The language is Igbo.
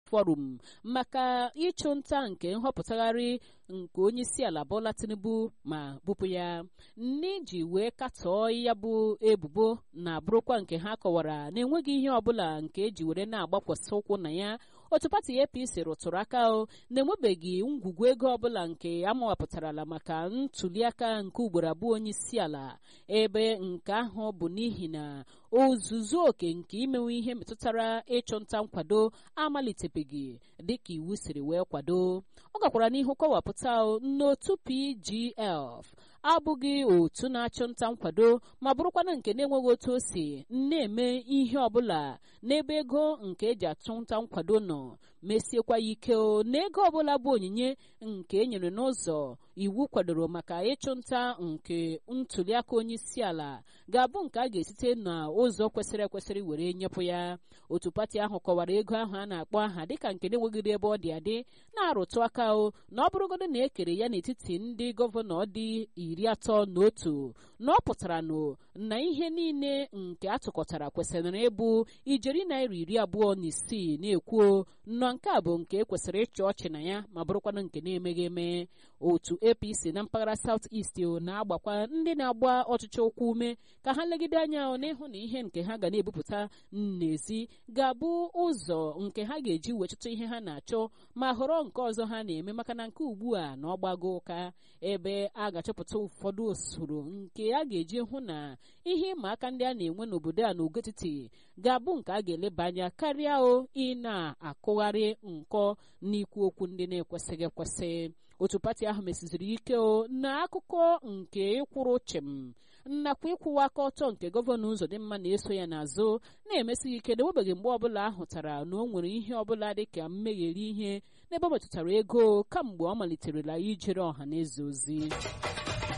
forum maka ịchụ nta nke nhọpụtagharị nke onye isi ala Bola Tinubu ma bupụ ya n'iji wee katọọ ya bụ ebubo na bụrụkwa nke ha kọwara na-enweghị ihe ọbụla nke eji were na-agbakwasị ụkwụ na ya otu pati APC rụtụrụ aka o na-enwebeghị ngwugwu ego ọbụla nke amawapụtarala maka ntuliaka nke ugboro abụọ onye isi ala ebe nke ahụ bụ n'ihi na ozuzu oke nke imenwe ihe metụtara ịchụ nta nkwado amalitebeghị dịka iwu siri wee kwado ọ gakwara n'ihu kọwapụta n'otu PGF abụghị otu na-achụ nta nkwado ma bụrụkwana nke na-enweghị otu o si na-eme ihe ọbụla n'ebe ego nke eji achụ nta nkwado nọ mesiekwa ya ike o na ego ọbụla bụ onyinye nke e nyere n'ụzọ iwu kwadoro maka ịchụ nta nke ntuliaka onye isi ala ga-abụ nke a ga-esite n'ụzọ kwesịrị ekwesịrị were nyepụ ya otu pati ahụ kọwara ego ahụ a na-akpọ aha dịka nke na-enweghịrị ebe ọ dị adị na-arụtụ aka o na ọ bụrụgodo na ekere ya n'etiti ndị gọvanọ dị iri atọ na otu na ọ pụtara nụ na ihe niile nke atụkọtara kwesịrị ịbụ ijeri naira iri abụọ na isii na-ekwuo nọ nke a bụ nke ekwesịrị ịchị ọchị na ya ma bụrụkwanụ nke na-emeghị eme otu apc na mpaghara south east na-agbakwa ndị na-agba ọchịchị ụkwụ ume ka ha legide anya n'ịhụ na ihe nke ha ga na-ebupụta n'ezi ga-abụ ụzọ nke ha ga-eji wechịta ihe ha na-achọ ma họrọ nke ọzọ ha na-eme maka na nke ugbu a na ọgbago ụka ebe a ga-achọpụta ụfọdụ usoro nke a ga-eji hụ na ihe ịma aka ndị a na-enwe n'obodo a n'ogo etiti ga-abụ nke a ga-eleba anya karịa o ị na-akụgharị nkọ n'ikwu okwu ndị na-ekwesịghị ekwesị otu pati ahụ mesiziri ike o na akụkọ nke ịkwụrụ chịm nakwa ịkwụwa aka ọtọ nke gọvanọ Uzodimma na-eso ya n'azụ na-emesighị ike na enwebeghị mgbe ọbụla ahụtara na o nwere ihe ọbụla dịka mmegheri ihe n'ebe ọ metụtara ego kamgbe ọ maliterela ijere ọha na eze ozi